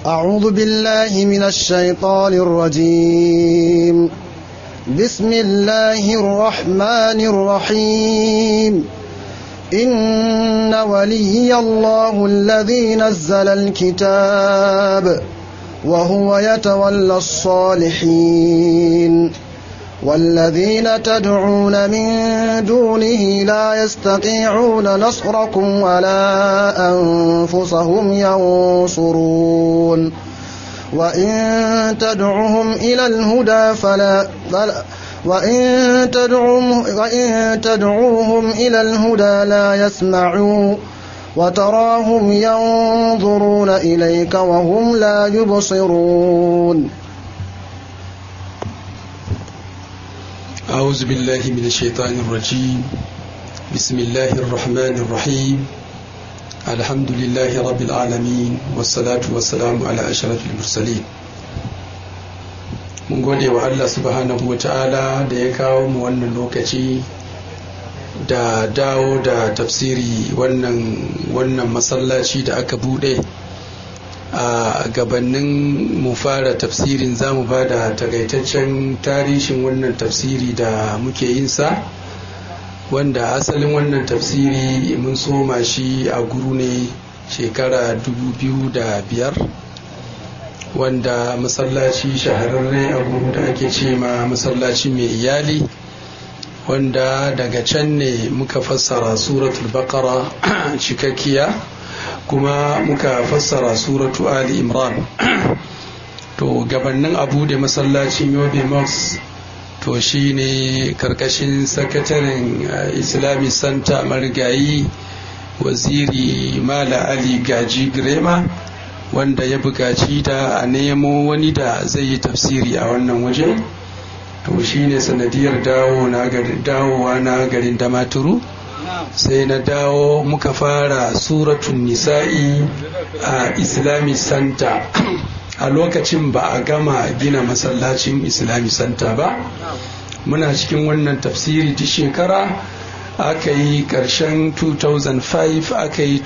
أعوذ بالله من الشيطان الرجيم بسم الله الرحمن الرحيم إن ولي الله الذي نزل الكتاب وهو يتولى الصالحين والذين تدعون من دونه لا يستطيعون نصركم ولا أنفسهم ينصرون وإن تدعهم إلى الهدى فلا, فلا وإن تدعوهم, وإن تدعوهم إلى الهدى لا يسمعوا وتراهم ينظرون إليك وهم لا يبصرون أعوذ بالله من الشيطان الرجيم بسم الله الرحمن الرحيم الحمد لله رب العالمين والصلاة والسلام على أشرف المرسلين mun gode wa Allah subhanahu wa ta'ala da ya kawo mu wannan lokaci da dawo da tafsiri wannan wannan masallaci da aka bude a gabanin mu fara tafsirin za mu ba da takaitaccen tarihin wannan tafsiri da muke yin sa wanda asalin wannan tafsiri mun soma shi a guru ne shekara 2005 wanda masallaci shahararre a guru da ake ce ma masallaci mai iyali wanda daga can ne muka fassara suratul baqara cikakkiya kuma muka fassara suratu ali imran to gabanin abu da masallacin yobe mox to shi ne karkashin sakataren islamic center marigayi waziri mala ali gaji grema wanda ya buƙaci da a nemo wani da zai yi tafsiri a wannan waje to shi ne sanadiyar dawowa na garin damaturu sai na dawo muka fara suratun nisa'i a islamic center a lokacin ba a gama gina masallacin islamic center ba muna cikin wannan tafsiri ta shekara aka yi ƙarshen 2005 aka yi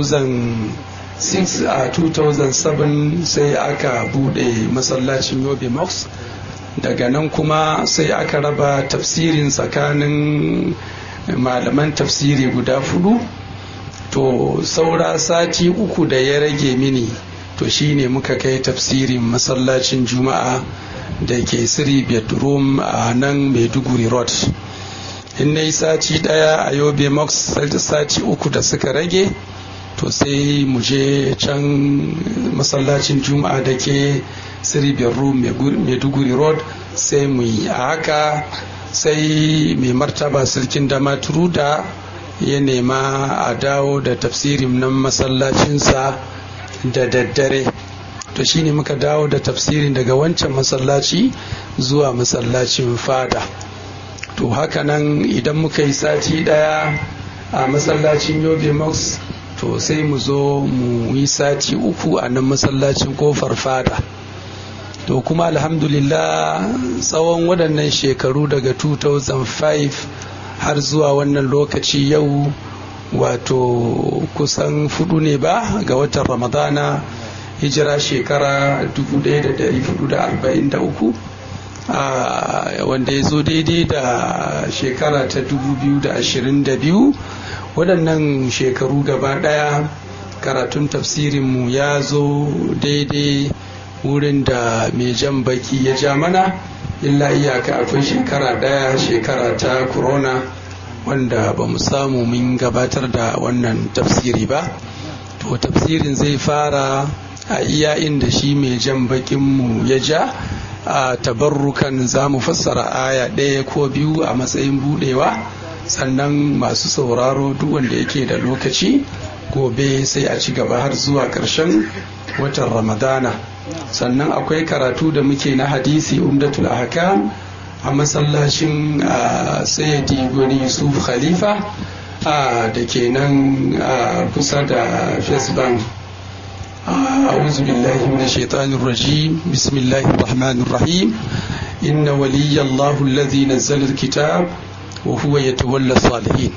2006 a 2007 sai aka bude masallacin yobe mox daga nan kuma sai aka raba tafsirin tsakanin malaman tafsiri guda fudu to saura sati uku da ya rage mini to shine muka kai tafsirin masallacin juma'a da ke siri bedroom a nan maiduguri road in na yi sati daya a yobe max sati uku da suka rage to sai mu je can masallacin juma'a da ke siri bedroom maiduguri road sai mu yi a haka sai mai martaba sarkin damaturu da ya nema a dawo da tafsirin nan masallacinsa da daddare to shine muka dawo da tafsirin daga wancan masallaci zuwa masallacin fada to haka nan idan muka yi sati daya a masallacin yobe max to sai mu zo mu yi sati uku a nan masallacin kofar fada to kuma alhamdulillah tsawon waɗannan shekaru daga 2005 har zuwa wannan lokaci yau wato kusan fudu ne ba ga watan ramadana hijira shekara 1443 wanda ya zo daidai da shekara ta 2022 waɗannan shekaru gaba ɗaya karatun tafsirinmu ya zo daidai wurin da mai jan baki ya ja mana illa iyaka akwai shekara daya shekara ta corona wanda ba mu samu mun gabatar da wannan tafsiri ba to tafsirin zai fara a iya inda shi mai jan bakinmu ya ja a tabarrukan za mu fassara aya ɗaya ko biyu a matsayin budewa sannan masu sauraro duk wanda yake da lokaci gobe sai a ci gaba har zuwa ƙarshen watan ramadana sannan akwai karatu da muke na hadisi umdatul ahkam a masallacin sayyidi gwani yusuf khalifa da ke nan kusa da first bank أعوذ بالله من الشيطان الرجيم بسم الله الرحمن الرحيم إن ولي الله الذي نزل الكتاب وهو يتولى الصالحين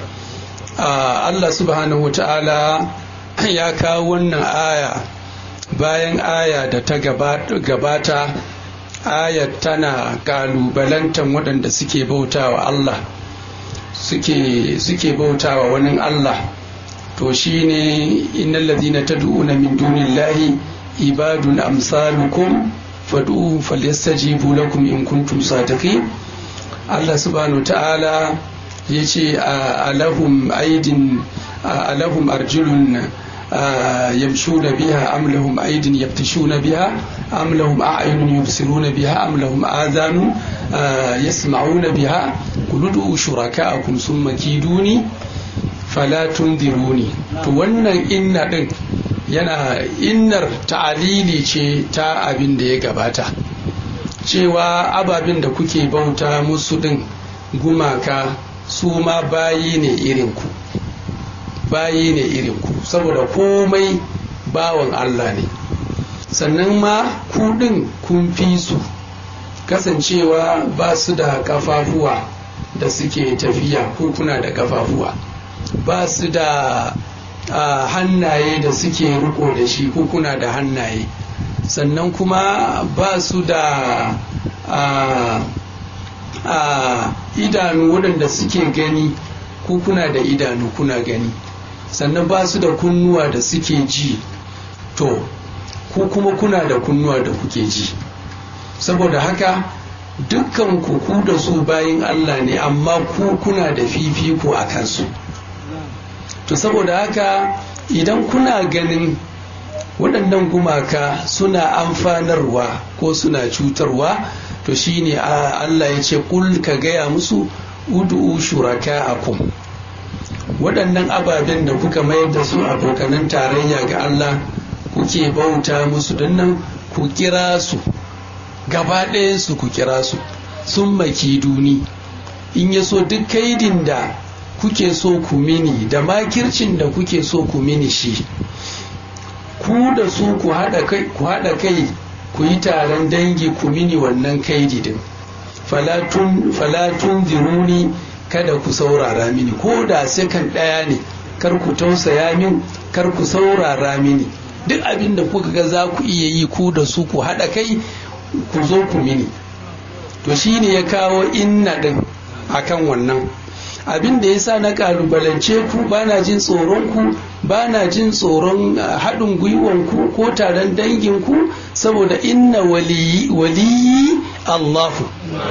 الله سبحانه وتعالى ya kawo wannan aya bayan aya da ta gabata ayat tana kalubalantar waɗanda suke bautawa Allah suke suke bautawa wani Allah to shine innal ladina tad'una min dunillahi ibadun amsalukum fad'uhum falyastajibu lakum in kuntum sadiqin Allah subhanahu ta'ala yace alahum aidin alahum arjulun يمشون بها أم لهم أيد يبتشون بها أم لهم أعين يبصرون بها أم لهم آذان يسمعون بها قل ادعوا شركاءكم ثم كيدوني فلا تنذروني to wannan inna din yana innar ta'alili ce ta abin da ya gabata cewa ababen da kuke bauta musu din gumaka su ma bayi ne irinku ku bayi ne irin ku saboda komai bawan Allah ne sannan ma kuɗin kun fi su kasancewa ba su da kafafuwa da suke tafiya ko kuna da kafafuwa ba su da hannaye da suke riko da shi ko kuna da hannaye sannan kuma ba su da idanu waɗanda suke gani ko kuna da idanu kuna gani sannan ba su da kunnuwa da suke ji to ku kuma kuna da kunnuwa da kuke ji saboda haka dukkan ku ku da su bayin Allah ne amma ku kuna da fifiko a kansu to saboda haka idan kuna ganin waɗannan gumaka suna amfanarwa ko suna cutarwa to shine Allah ya ce kul ka gaya musu udu'u shuraka'akum waɗannan ababen da kuka mayar da su abokanan tarayya ga Allah kuke bauta musu nan ku kira su gaba su ku kira su sun maki duni in ya so duk kaidin da kuke so ku mini da makircin da kuke so ku mini shi ku da su ku haɗa kai ku yi taron dangi ku mini wannan kaidi din falatun ziruni kada ku saurara mini ko da sekan ɗaya ne kar ku tausaya min kar ku saurara mini duk abin da kuka ga za ku iya yi ku da su ku haɗa kai ku zo ku mini to shi ne ya kawo inna ɗin akan wannan abin da ya sa na kalubalance ku ba na jin tsoron ku ba na jin tsoron haɗin gwiwanku ko taron danginku saboda inna waliyi Allahu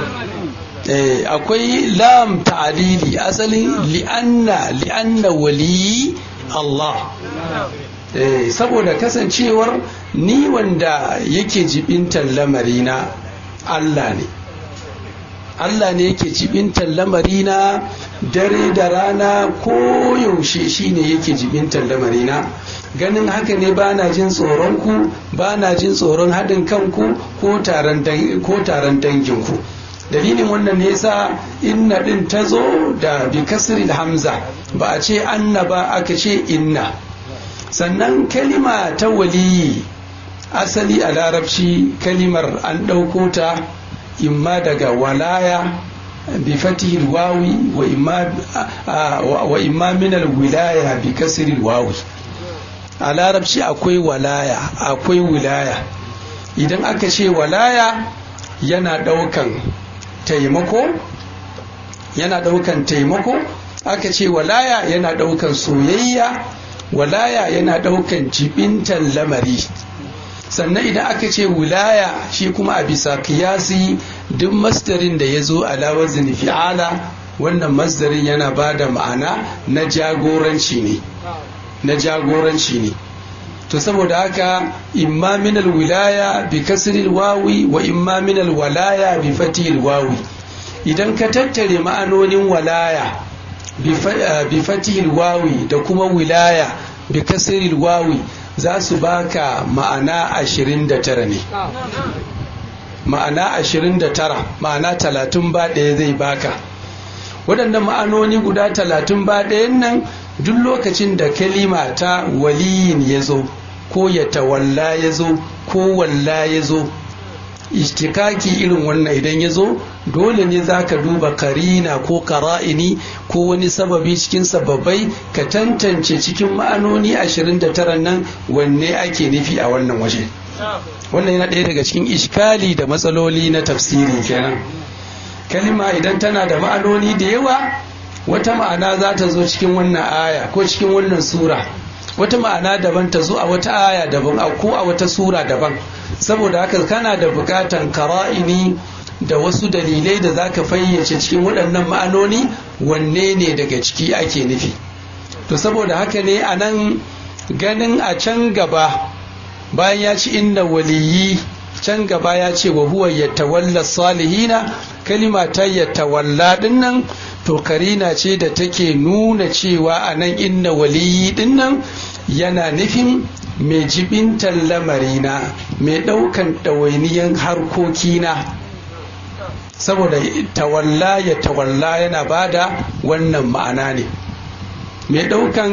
akwai lam ta'alili asalin li'anna li'anna waliyi Allah saboda kasancewar ni wanda yake jibintar lamarina Allah ne Allah ne yake jibintar lamarina dare da rana ko yaushe shine yake jibintar lamarina ganin haka ne ba na jin tsoron ku ba na jin tsoron haɗin kanku ko taron danginku dalilin wannan ne yasa inna ɗin ta zo da bi kasril hamza ba a ce anna ba aka ce inna sannan kalima ta waliyi asali a larabci kalimar an ɗauko ta imma daga walaya bi fatihil wawi wa imma minal wilaya bi kasril wawi a larabci akwai walaya akwai wilaya idan aka ce walaya yana ɗaukan taimako yana ɗaukan taimako aka ce walaya yana ɗaukan soyayya walaya yana ɗaukan jibintan lamari sannan idan aka ce wilaya shi kuma a bisa kiyasi duk masdarin da ya zo alawar fi'ala wannan masdarin yana ba da ma'ana na jagoranci ne na jagoranci ne to saboda haka imma minal wilaya bi kasril wawi wa imma minal walaya bi fatihil wawi idan ka tattare ma'anonin walaya bi fatihil wawi da kuma wilaya bi kasril wawi za su baka ma'ana 29 ne ma'ana 29 ma'ana 30 ba ɗaya zai baka waɗannan ma'anoni guda 30 ba ɗayan nan duk lokacin da kalima ta waliyin ya zo ko ya tawalla ya zo ko walla ya zo ishtikaki irin wannan idan ya zo dole ne za ka duba karina ko kara'ini ko wani sababi cikin sababai ka tantance cikin ma'anoni 29 nan wanne ake nufi a wannan waje wannan yana ɗaya daga cikin ishkali da matsaloli na tafsiri kenan kalima idan tana da ma'anoni da yawa wata ma'ana za ta zo cikin wannan aya ko cikin wannan sura wata ma'ana daban ta zo a wata aya daban ko a wata sura daban saboda haka kana da bukatan kara'ini da wasu dalilai da za ka fayyace cikin waɗannan ma'anoni wanne ne daga ciki ake nufi to saboda haka ne a nan ganin a can gaba bayan ya ci inda waliyi can gaba ya ce wa huwa yatawalla salihina kalima ta yatawalla dinnan to karina ce da take nuna cewa a nan inna waliyi dinnan yana nufin mai jibintar lamarina mai ɗaukan ɗawainiyan harkokina saboda tawalla ya tawalla yana bada wannan ma'ana ne mai ɗaukan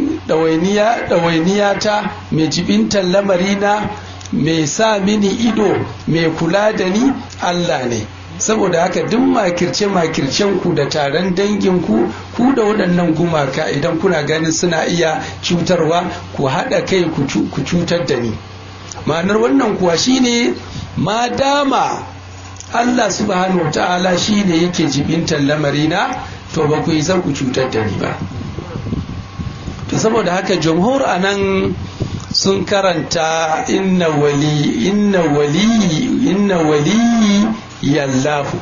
ɗawainiya ta mai jibintar lamarina mai sa mini ido mai kula da ni Allah ne saboda haka duk makirce makircen ku da taron dangin ku ku da waɗannan gumaka idan kuna ganin suna iya cutarwa ku haɗa kai ku cutar da ni ma'anar wannan kuwa shine ma dama Allah subhanahu ta'ala shine yake jibintar lamarina to ba ku yi zan ku cutar da ni ba to saboda haka jamhur anan sun karanta inna wali inna wali inna wali yallahu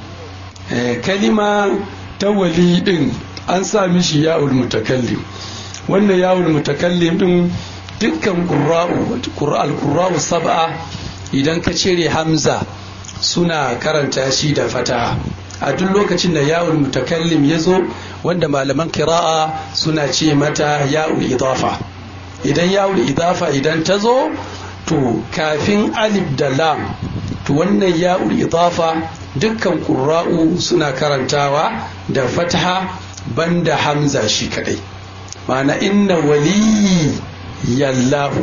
kalima ta wali din an sa mishi ya'ul mutakallim wannan ya'ul mutakallim din dukkan qurra'u qurra'u sab'a idan ka cire hamza suna karanta shi da fataha a duk lokacin da ya'ul mutakallim ya zo wanda malaman kira'a suna ce mata ya'ul idafa idan ya'ul idafa idan ta zo to kafin alif da lam to wannan ya'ul idafa dukkan ƙura'u suna karantawa da fataha banda hamza shi kadai ma'ana inna waliyi yallahu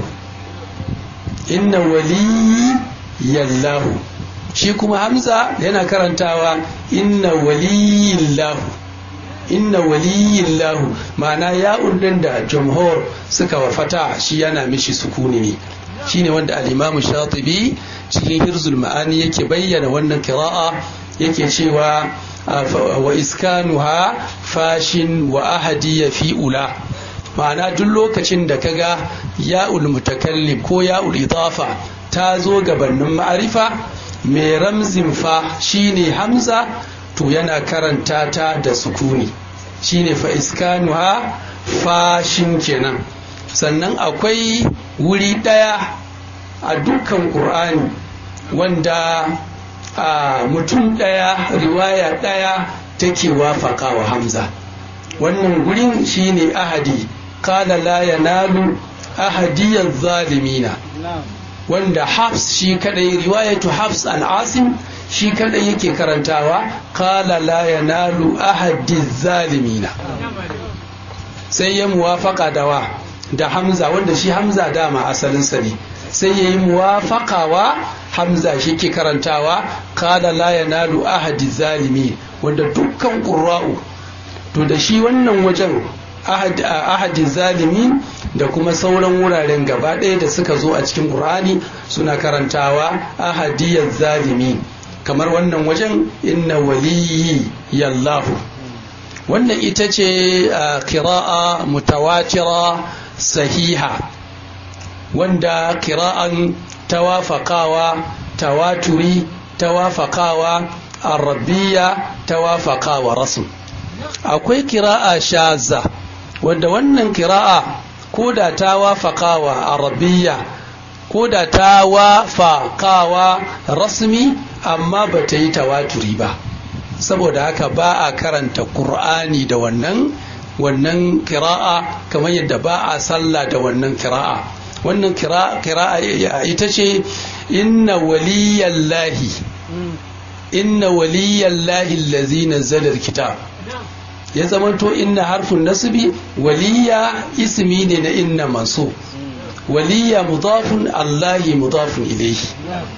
inna waliyi yallahu shi kuma hamza yana karantawa inna waliyillahu inna waliyillahu ma'ana ya'ul din da jamhur suka wa fata shi yana mishi sukuni ne shine wanda al-imamu shatibi cikin hirzul ma'ani yake bayyana wannan kira'a yake cewa wa iskanuha fashin wa ahadi fi ula ma'ana duk lokacin da kaga ya'ul mutakallim ko ya'ul idafa ta zo gabanin ma'arifa mai ramzin fa shine hamza to yana karanta ta da sukuni shine fa iskanuha fashin kenan sannan akwai wuri ɗaya a dukkan ƙur'ani wanda a mutum ɗaya riwaya ɗaya take wafaka wa hamza wannan gurin shine ahadi kala la yanalu ahadiyar zalimina wanda hafs shi kadai riwayatu hafs an asim shi kadai yake karantawa kala la yanalu ahadi zalimina sai ya muwafaka da wa da hamza wanda shi hamza dama asalinsa ne sai ya yi muwafakawa hamza shi ke karantawa kala la yanalu ahadi zalimi wanda dukkan ƙura'u to da shi wannan wajen ahadi zalimi da kuma sauran wuraren gaba ɗaya da suka zo a cikin ƙur'ani suna karantawa ahadiyar zalimi kamar wannan wajen inna waliyi yallahu wannan ita ce kira'a mutawatira sahiha wanda kira'an tawafakawa tawaturi tawafakawa arabiya tawafakawa rasul akwai kira'a shaza wanda wannan kira'a ko da tawafakawa arabiya ko da tawafakawa rasmi amma ba ta yi tawaturi ba saboda haka ba a karanta ƙur'ani da wannan wannan kira'a kamar yadda ba a sallah da wannan kira'a wannan kira'a ita ce inna waliyallahi inna waliyallahi allazi nazzala alkitab ya zamanto inna harfin nasbi waliya ismi ne na inna masu waliya mudafun allahi mudafun ilayhi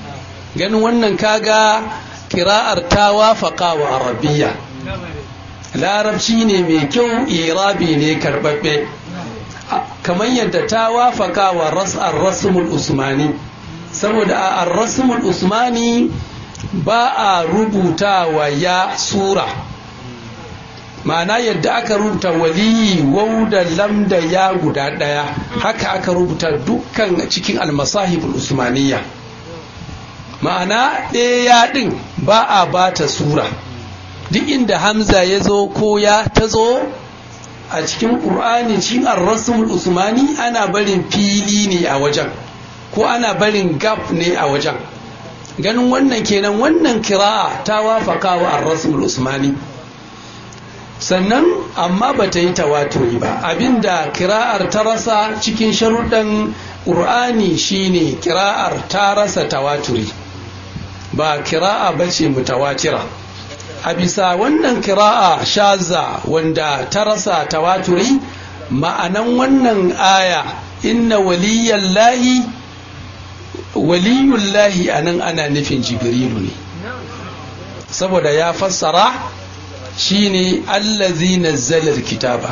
ganin wannan kaga kira'ar ta wafaka wa arabiya larabci ne mai kyau irabi ne karbabbe kamar yadda ta wafaka wa ras'ar rasmul usmani saboda a rasmul usmani ba a rubuta wa ya sura ma'ana yadda aka rubuta waliyi wau da lam da ya guda ɗaya haka aka rubuta dukkan cikin almasahibul usmaniya ma'ana ɗaya ɗin ba a ba ta sura duk inda hamza ya zo ko ya ta zo a cikin ƙur'ani cikin arrasul usmani ana barin fili ne a wajen ko ana barin gap ne a wajen ganin wannan kenan wannan kira'a ta wafaka wa arrasul usmani sannan amma ba ta yi tawaturi ba abinda kira'ar ta rasa cikin sharuɗan ƙur'ani shine kira'ar ta rasa tawaturi ba kira'a ba ce mutawatira a bisa wannan kira'a shaza wanda ta rasa tawaturi ma'anan wannan aya inna waliyallahi waliyullahi anan ana nufin jibrilu ne saboda ya fassara shine allazi nazzala kitaba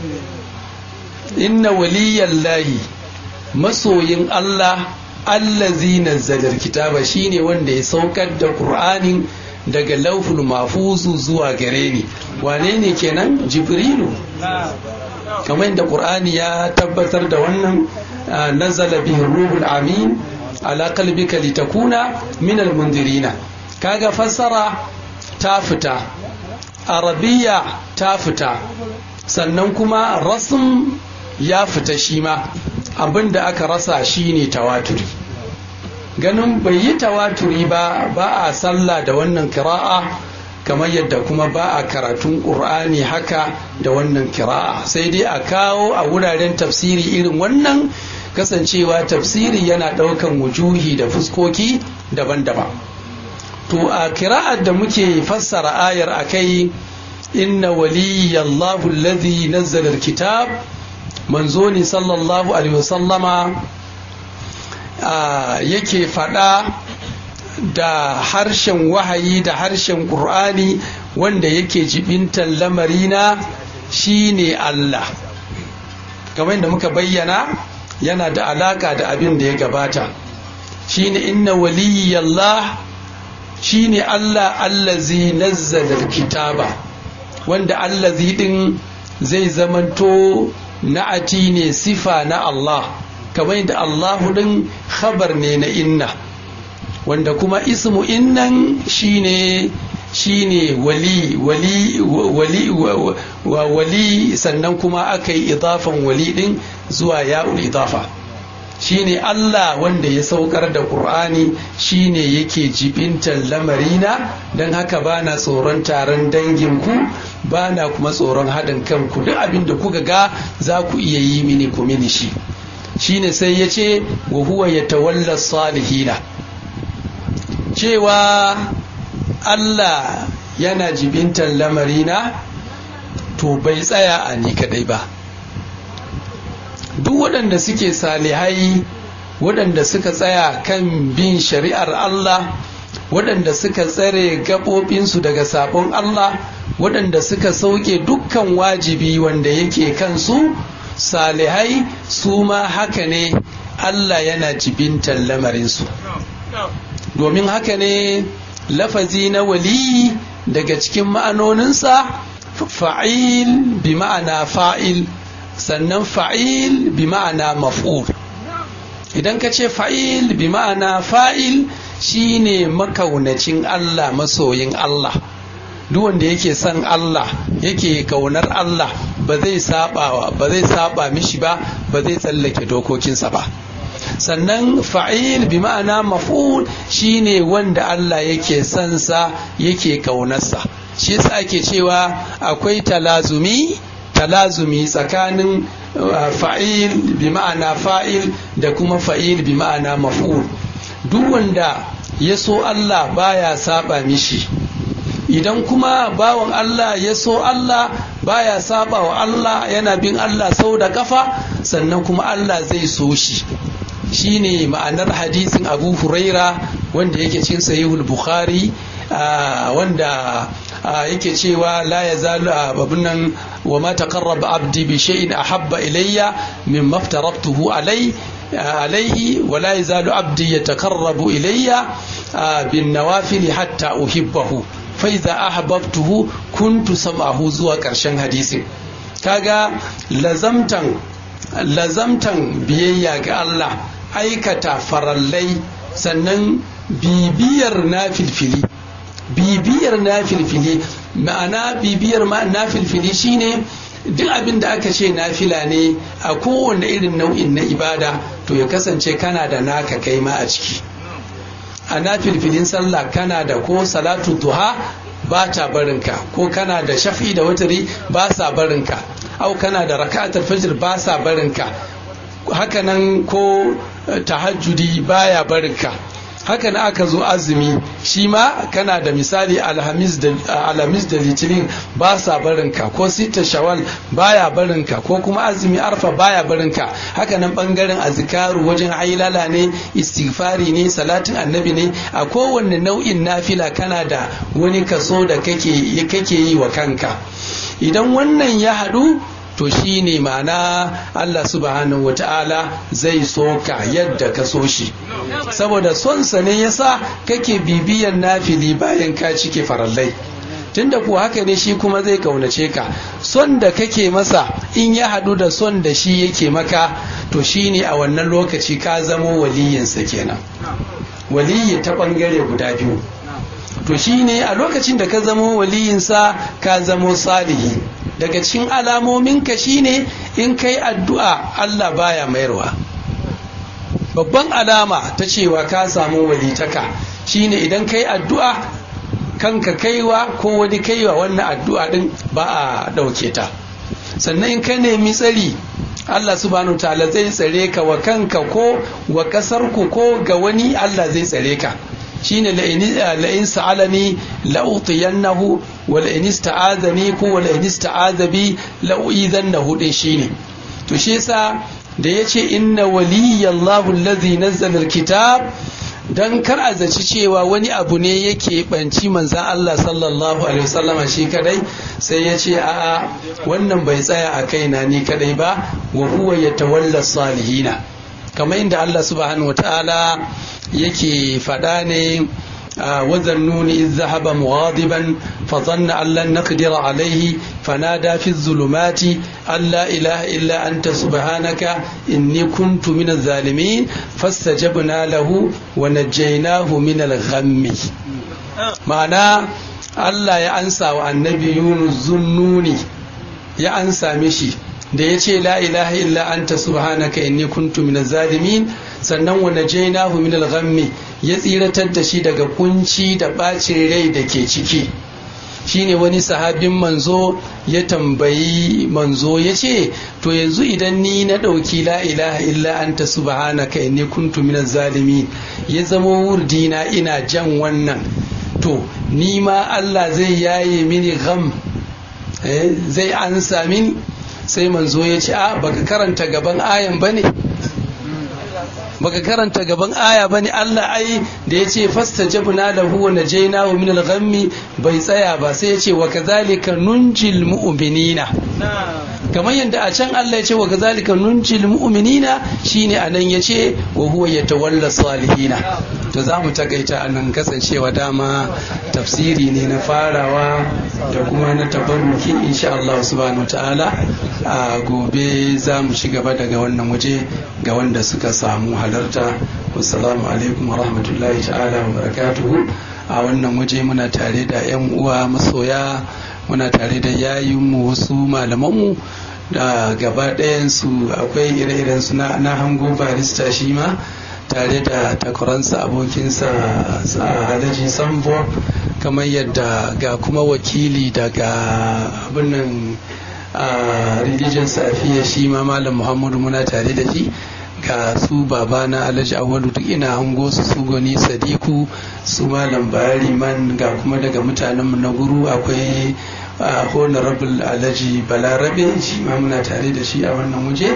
inna waliyallahi masoyin Allah allazi nazzala kitaba shine wanda ya saukar da Qur'anin daga lauful mafuzu zuwa gare ni wane ne kenan jibrilu kamar yadda Qur'ani ya tabbatar da wannan nazala bihi ruhul amin ala qalbika litakuna minal mundirina kaga fassara ta fita arabiya ta fita sannan kuma rasm ya fita shi ma abinda aka rasa shine tawaturi ganin bai yi tawaturi ba ba a sallah da wannan kira'a kamar yadda kuma ba a karatun ƙur'ani haka da wannan kira'a sai dai a kawo a wuraren tafsiri irin wannan kasancewa tafsiri yana ɗaukan wujuhi da fuskoki daban-daban to a kira'ar da muke fassara ayar a kai inna waliyallahu alladhi nazzala alkitab manzo ne sallallahu alaihi wasallama yake fada da harshen wahayi da harshen qur'ani wanda yake jibintan lamarina shine Allah kamar da muka bayyana yana da alaka da abin da ya gabata shine inna waliyallah shine Allah allazi nazzala kitaba wanda allazi din zai zamanto na'ati ne sifa na Allah kamar yadda Allahu din khabar ne na inna wanda kuma ismu innan shine shine wali wali wali wa wali sannan kuma aka yi idafan wali din zuwa ya'ul idafa shine Allah wanda ya saukar da Qur'ani shine yake jibintan lamarina don haka bana tsoron taron danginku bana kuma tsoron haɗin kanku duk abin da kuka ga za ku iya yi mini ku mini shi shine sai ya ce wa huwa ya tawalla salihina cewa Allah yana jibintan lamarina to bai tsaya a ni kadai ba duk waɗanda suke salihai waɗanda suka tsaya kan bin shari'ar Allah waɗanda suka tsare gaɓoɓinsu daga sabon Allah waɗanda suka sauke dukkan wajibi wanda yake kansu salihai su ma haka ne Allah yana jibintan lamarinsu domin haka ne lafazi na wali daga cikin ma'anoninsa fa'il bi ma'ana fa'il sannan fa'il bi ma'ana maf'ul idan ka ce fa'il bi ma'ana fa'il shine makaunacin Allah masoyin Allah duk wanda yake son Allah yake kaunar Allah ba zai saba ba zai saba mishi ba ba zai tsallake dokokinsa ba sannan fa'il bi ma'ana maf'ul shine wanda Allah yake son sa yake kaunarsa shi yasa ake cewa akwai talazumi talazumi tsakanin fa'il bi ma'ana fa'il da kuma fa'il bi ma'ana maf'ul duk wanda ya so Allah baya saba mishi idan kuma bawan Allah ya so Allah baya saba wa Allah yana bin Allah sau da kafa sannan kuma Allah zai so shi shine ma'anar hadisin Abu Huraira wanda yake cikin sahihul bukhari wanda yake cewa la ya zalu abun nan wa ma taqarraba abdi bi shay'in ahabba ilayya mimma aftaratuhu alai alaihi wa la yazalu abdi yataqarrabu ilayya bin nawafil hatta uhibbahu fa idza ahbabtuhu kuntu sam'ahu zuwa karshen hadisin kaga lazamtan lazamtan biyayya ga Allah aikata farallai sannan bibiyar na filfili bibiyar na filfili ma'ana bibiyar na filfili shine duk abin da aka ce nafila ne a kowane irin nau'in na ibada to ya kasance kana da naka kai ma a ciki a nafilfilin sallah kana da ko salatu duha ba ta barinka ko kana da shafi da watari ba sa barinka au kana da raka'atul fajr ba sa barinka hakanan ko tahajjudi baya barinka haka na aka zo azumi shi ma kana da misali alhamis da alhamis da litinin ba sa barinka ko sita shawal baya barinka ko kuma azumi arfa baya barinka haka nan bangaren azkaru wajen hailala ne istighfari ne salatin annabi ne a kowanne nau'in nafila kana da wani kaso da kake kake yi wa kanka idan wannan ya haɗu to shi ne ma'ana Allah subhanahu wata'ala zai so ka yadda ka so shi saboda sonsa ne yasa kake bibiyan nafili bayan ka cike farallai tunda kuwa haka ne shi kuma zai kaunace ka son da kake masa in ya haɗu da son da shi yake maka to shi ne a wannan lokaci ka zamo waliyinsa kenan waliyi ta ɓangare guda biyu to shi ne a lokacin da ka zamo waliyinsa ka zamo salihi daga cikin alamominka shine in kai addu'a Allah baya mayarwa babban alama ta cewa ka samu walitaka shine idan kai addu'a kanka kaiwa ko wani kaiwa wannan addu'a din ba a ɗauke ta sannan in ka nemi tsari Allah subhanahu ta'ala zai tsare ka wa kanka ko wa ƙasarku ko ga wani Allah zai tsare ka shine la'in sa'alani la'utiyannahu wa la'in ista'azani ko wa la'in ista'aza bi la'uizannahu din shine to shi yasa da yace inna waliyallahu allazi nazzala alkitab dan kar a zaci cewa wani abu ne yake banci manzan Allah sallallahu alaihi wasallam shi kadai sai ya ce a'a wannan bai tsaya a kaina ni kadai ba wa huwa yatawalla salihina kamar inda Allah subhanahu wataala yake faɗa ne وذنون إذ ذهب مغاضبا فظن أن لن نقدر عليه فنادى في الظلمات أن لا إله إلا أنت سبحانك إني كنت من الظالمين فاستجبنا له ونجيناه من الغم معنى Allah ya ansa wa annabi Yunus zunnuni ya ansa mishi da ya ce la ilaha illa anta subhanaka inni kuntu minaz zalimin sannan wa najainahu minal ghammi ya tsiratar da shi daga kunci da bacin rai da ke ciki shine wani sahabin manzo ya tambayi manzo ya ce to yanzu idan ni na ɗauki la ilaha illa anta subhanaka inni kuntu minaz zalimin ya zama wurdina ina jan wannan to ni ma Allah zai yaye mini gham zai ansa mini sai manzo ya ce a baka karanta gaban ayan bane baka karanta gaban aya bane Allah ai da yace fastajabna lahu wa najaynahu min al-ghammi bai tsaya ba sai yace wa kadhalika nunjil mu'minina kamar yadda a can Allah ya ce wa kazalika nunjil mu'minina shine anan ya ce wa huwa yatawalla salihina to za mu takaita anan kasancewa dama tafsiri ne na farawa da kuma na tabarruki insha Allah subhanahu ta'ala a gobe za mu ci gaba daga wannan waje ga wanda suka samu halarta wassalamu alaikum wa rahmatullahi ta'ala wa barakatuhu a wannan waje muna tare da 'yan uwa masoya muna tare da yayinmu wasu malamanmu da gaba ɗayansu akwai ire-iren su na hango barista shi ma tare da takwaransa abokinsa alhaji sambo kamar yadda ga kuma wakili daga abinnan religion safiya shi ma malam muhammadu muna tare da shi ga su babana alhaji awalu duk ina hango su su gani sadiku su malam bayari man ga kuma daga mutanenmu na guru akwai honorable alhaji balarabe shi ma muna tare da shi a wannan waje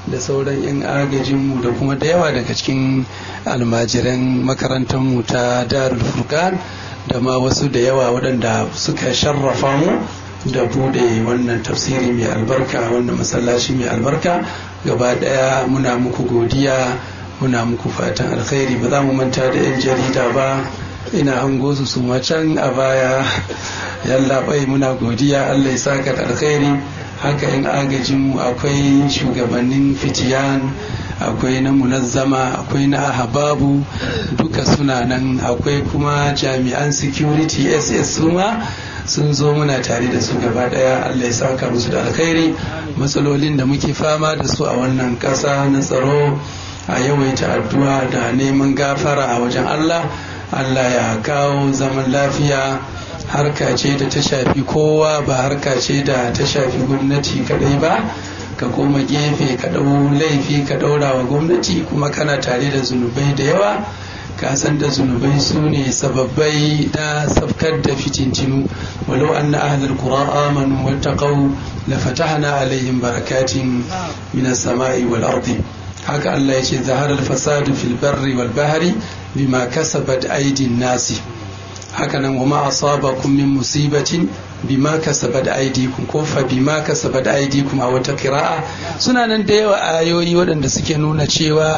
da sauran 'yan agajinmu da kuma da yawa daga cikin almajiran makarantarmu ta darul furqan da ma wasu da yawa waɗanda suka sharrafa mu da bude wannan tafsiri mai albarka wannan masallaci mai albarka gaba ɗaya muna muku godiya muna muku fatan alkhairi ba za mu manta da 'yan jarida ba ina hango su su can a baya yallaɓai muna godiya allah ya saka da alkhairi haka in agajinmu akwai shugabannin fitiyan akwai na munazzama akwai na ahababu duka suna nan akwai kuma jami'an security ss suma sun zo muna tare da su gaba daya allah ya saka musu da alkhairi matsalolin da muke fama da su a wannan ƙasa na tsaro a yawaita addu'a da neman gafara a wajen allah allah ya kawo zaman lafiya harka ce da ta shafi kowa ba harka ce da ta shafi gwamnati kadai ba ka koma gefe ka ɗau laifi ka ɗaura wa gwamnati kuma kana tare da zunubai da yawa ka san da zunubai su ne sababbai na safkar da fitintinu walau an na ahalar qura amanu wattaqau la fatahna alaihim barakatin min as-sama'i wal ardi haka Allah ya ce zaharar fasadu fil barri wal bahri bima kasabat aidin nasi hakanan wa ma asabakum min musibatin bima kasabat aydikum ko fa bima kasabat aydikum a wata qira'a suna nan da yawa ayoyi waɗanda suke nuna cewa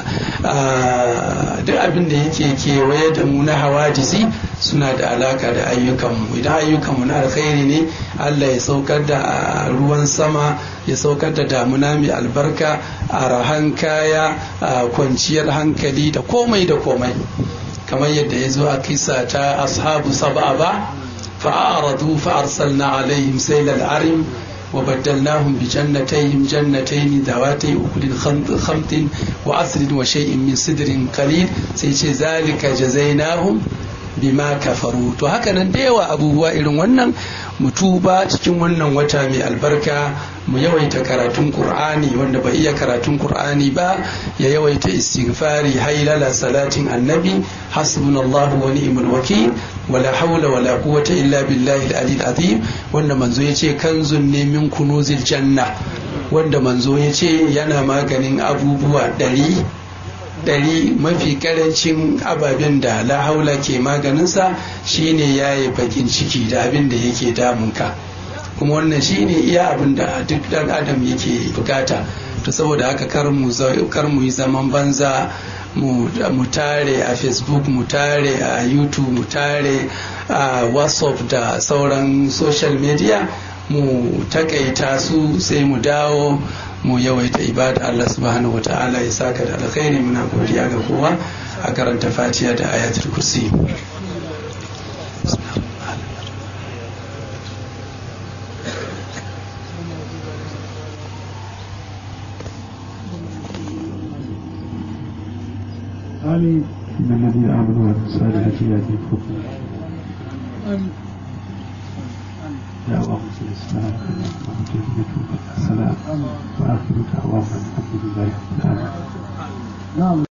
duk abin da yake kewaye da mu na hawadisi suna da alaka da ayyukanmu idan ayyukanmu na alkhairi ne Allah ya saukar da ruwan sama ya saukar da damuna mai albarka a rahan kaya a kwanciyar hankali da komai da komai kamar yadda ya zo a kisa ta ashabu sab'a ba fa'aradu fa'arsalna alaihim sailal arim wa baddalnahum bi jannatayhim jannatayn dawatay ukulin khamtin wa asrin wa shay'in min sidrin qalil sai ce zalika jazainahum bima kafaru to haka nan da yawa abubuwa irin wannan mutuba cikin wannan wata mai albarka mu yawaita karatun qur'ani wanda bai iya karatun qur'ani ba ya yawaita istighfari hailala salatin annabi hasbunallahu wa ni'mal wakil wala hawla wala quwwata illa billahi al-ali azim wanda manzo yace kanzun ne min kunuzil janna wanda manzo yace yana maganin abubuwa ɗari ɗari mafi karancin ababen da la haula ke maganinsa shine yaye bakin ciki da abin da yake damunka kuma wannan shine iya abin da duk dan adam yake bukata to saboda haka kar mu yi zaman banza mu tare a facebook mu tare a youtube mu tare a whatsapp da sauran social media mu takaita su sai mu dawo mu yawaita ibada Allah subhanahu wa ta'ala ya saka da alkhairi muna godiya ga kowa a karanta fatiha da ayatul kursi آمين إن الذين آمنوا وعملوا الصالحات يهديكم يا اللهم صل وسلم على السلام وآخر دعوانا الحمد لله رب العالمين